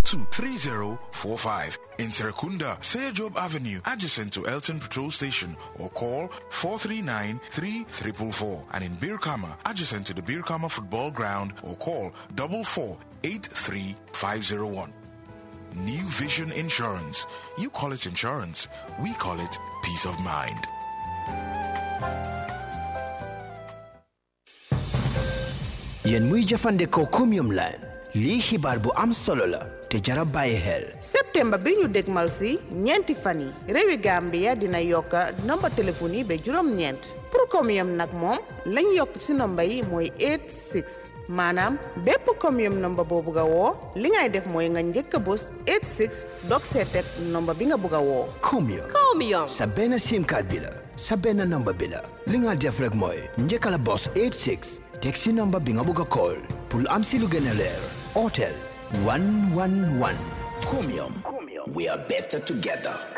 3045. In Serekunda, Job Avenue, adjacent to Elton Patrol Station, or call 439 3444. And in Birkama, adjacent to the Birkama Football Ground, or call 44 83501. New Vision Insurance. You call it insurance, we call it peace of mind. yéen muy jëfandikoo Chromium line lii xibaar bu am solo la te jara bàyyi xel septembre bi ñu dégmal si ñeenti fan yi réewi Gambia dina yokka nomba téléphone yi ba juróom-ñeent pour Chromium nag moom lañ yokk si nomba yi mooy 86 maanaam bépp Chromium nomba boo bugg a woo li ngay def mooy nga njëkk a bës 86 dog seetet nomba bi nga bugg a woo Chromium Chromium. sa benn sim card bi la sa benn number bi la li nga def rek mooy njëkka la bos 86 teg si number bi nga bugg a call pour am si lu gën a leer otel 111 Chromium we are better together